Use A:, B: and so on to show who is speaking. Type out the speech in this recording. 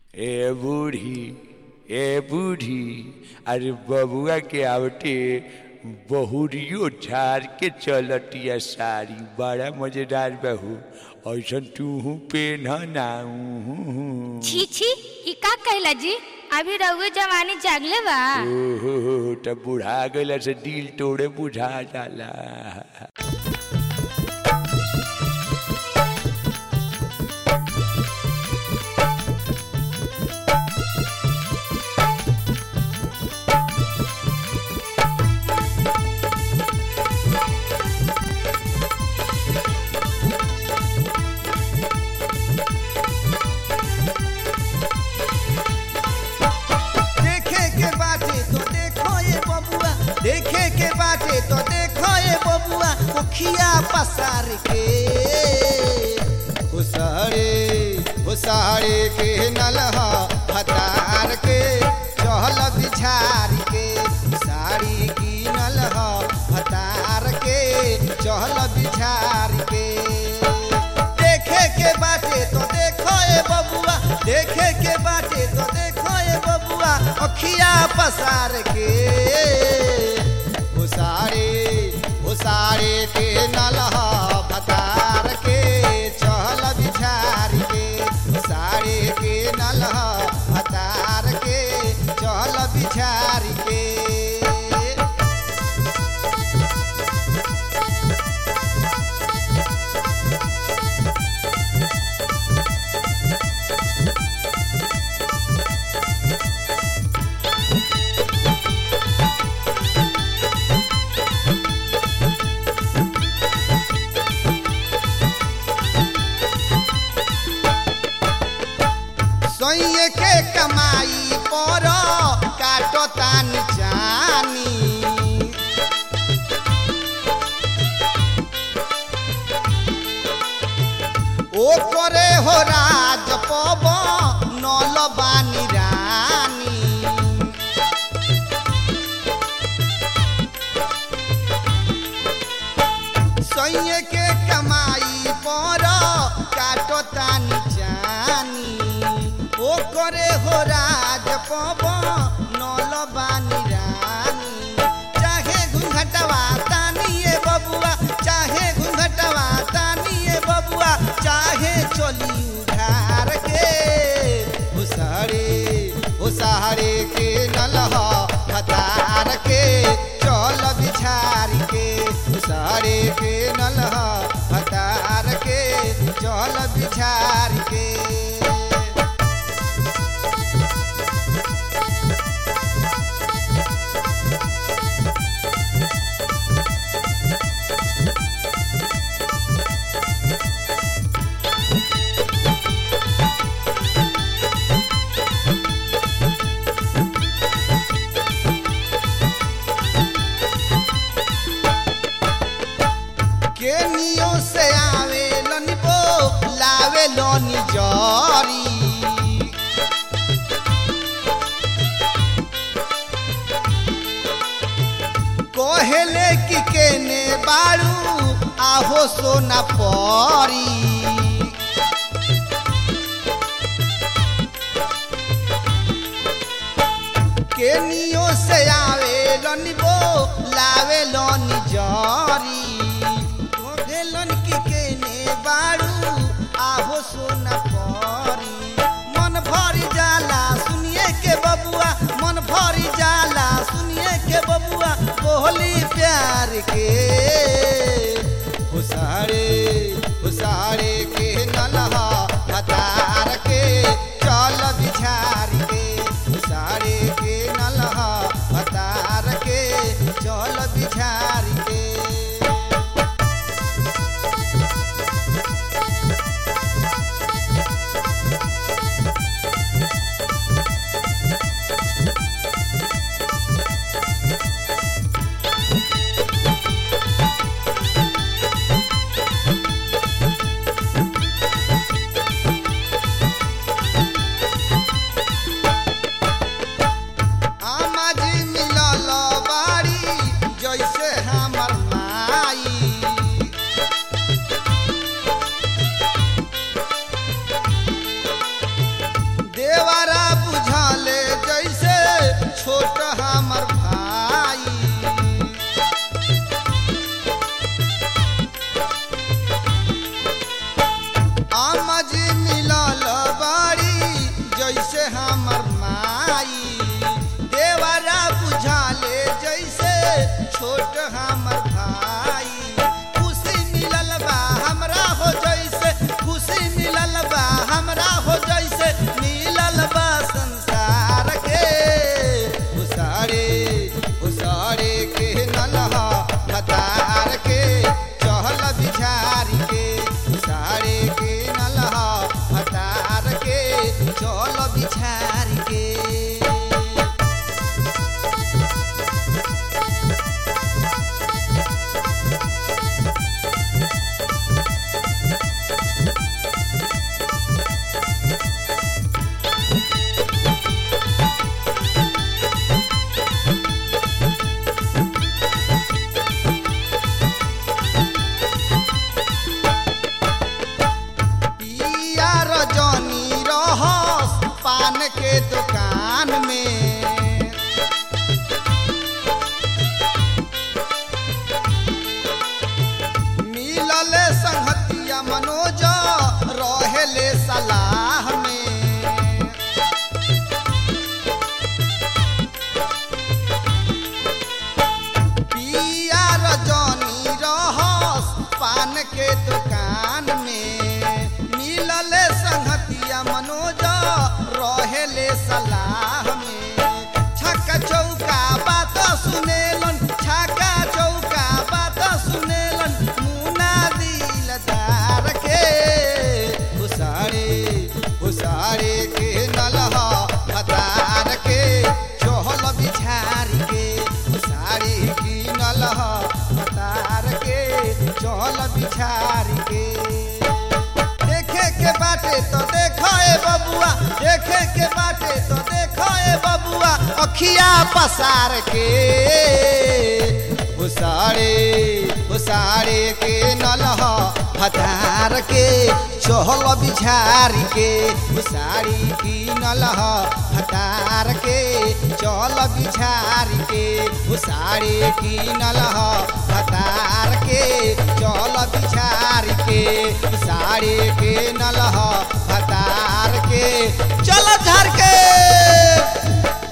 A: ए बूढ़ी ए बूढ़ी अरे बबुआ के आवटे बहुरियो झाड़ के चलतिया साड़ी बड़ा मजेदार बहू ऐसा तू पेन ना
B: छी छी ई का कहला जी अभी रहुए जवानी जागले बा
A: ओहो तब बुढ़ा गला से दिल तोड़े बुझा जाला
C: देखे के बाटे तो देखो ये बबुआ देखे के बाटे तो देखो ये बबुआ मुखिया पसार के उसारे उसारे के नलहा हतार के चहल बिछार के साड़ी की नलहा हतार के चहल बिछार के देखे के बाटे तो देखो ए बबुआ देखे के बाटे तो देखो ए बबुआ अखिया पसार के उसारे उसारे के नलहा भतार के चहल बिछार के उसारे के नलहा भतार के चहल बिछार के सैये के कमाई पर काटो तानी जानी ओ करे हो राज पब नल बानी रानी सैये के कमाई पर काटो तानी जानी ओ करे हो राज पब नल बानी रानी चाहे घूंघटवा तानिए बबुआ चाहे घूंघटवा तानिए बबुआ चाहे चली उधार के उसारे उसारे के नलहा हतार के चल बिछार के उसारे के नलहा हतार के चल बिछार के केनियो से आवे लनिबो लावे लोनी जरी कोहेले कि केने बाड़ू आहो सोना परी केनियो से आवे लनिबो लावे लोनी जरी भेलन की केने बाड़ू आहो सोना परी मन भरी जाला सुनिए के बबुआ मन भरी जाला सुनिए के बबुआ बोली प्यार के उसारे उसारे के नलहा हतार के चल बिछार के उसारे के नलहा हतार के चल बिछार के रहेले सलाह में पिया रजनी रहस पान के दुकान में मिलले संगतिया मनोज रहेले सलाह में छक्का चौका बात सुनेलन छक्का चौका बात सुनेलन मुना दिलदार के हुसारे हुसारे के नलहा हतार के चहल बिछारी के साड़ी की नलह हतार के चहल बिछारी के देखे के बाटे तो देखो ए बबुआ देखे के बाटे तो देखो ए बबुआ अखिया पसार के उसारे उसारे के नलह हतार के चहल बिछारी के उसारी की नलह हतार के चल बिछारी के उसारी की नलह हतार के चल बिछारी के साड़ी के नलह हतार के चल झर के